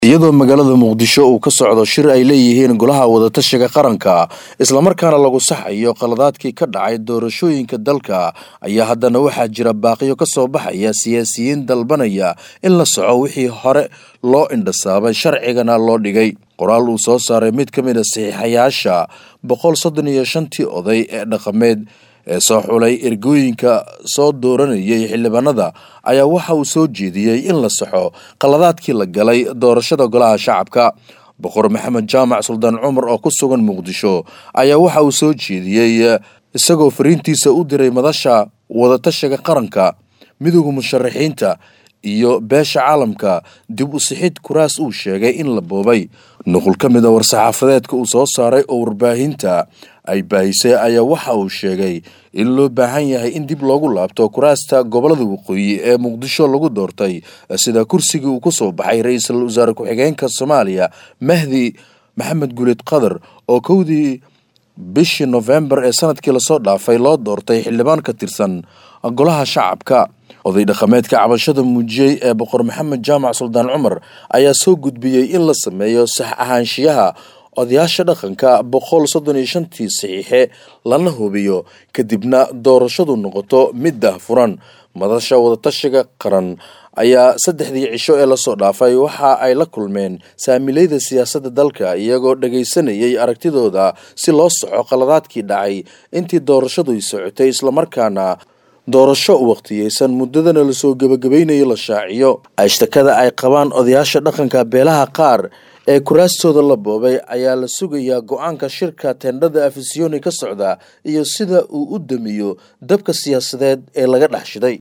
iyadoo magaalada muqdisho uu ka socdo shir ay leeyihiin golaha wadatashiga qaranka islamarkaana lagu saxayo qaladaadkii ka dhacay doorashooyinka dalka ayaa haddana waxaa jira baaqiyo ka soo baxaya siyaasiyiin dalbanaya in la soco wixii hore loo indhasaabay sharcigana loo dhigay qoraal uu soo saaray mid ka mid a saxiixayaasha boqol soddon iyo shantii oday ee dhaqameed ee soo xulay ergooyinka soo dooranayay xildhibaanada ayaa waxa uu soo jeediyey in la saxo qaladaadkii la galay doorashada golaha shacabka boqor maxamed jaamac suldaan cumar oo ku sugan muqdisho ayaa waxa uu soo jeediyey isagoo fariintiisa u diray madasha wadatashiga qaranka midooda musharaxiinta iyo beesha caalamka dib u sixid kuraas uu sheegay in la boobay nuqul ka mid a war-saxaafadeedka uu soo saaray oo warbaahinta ay baahisay ayaa waxa uu sheegay in loo baahan yahay in dib loogu laabto kuraasta gobolada waqooyi ee muqdisho lagu doortay sida kursigii uu ku soo baxay ra-iisul wasaare ku-xigeenka soomaaliya mahdi maxamed guleed qadar oo kowdii bishii nofembar ee sanadkii lasoo dhaafay loo doortay xildhibaan ka tirsan golaha shacabka oday dhaqameedka cabashada muujiyey ee boqor maxamed jaamac suldaan cumar ayaa soo gudbiyey in la sameeyo sax ahaanshiyaha odayaasha dhaqanka boqol soddon iyo shantii saxiixe lana hubiyo kadibna doorashadu noqoto mid daahfuran madasha wadatashiga qaran ayaa saddexdii cisho ee lasoo dhaafay waxa ay la kulmeen saamileyda siyaasadda dalka iyagoo dhagaysanayay aragtidooda si loo soco qaladaadkii dhacay intii doorashadu socotay islamarkaana doorasho waqtiyeysan muddadana lasoo gebagabaynayo la shaaciyo ashtakada ay qabaan odayaasha dhaqanka beelaha qaar ee kuraastooda la boobay ayaa la sugayaa go-aanka shirka tendhada afisiyoni ka socda iyo sida uu u damiyo dabka siyaasadeed ee laga dhex shiday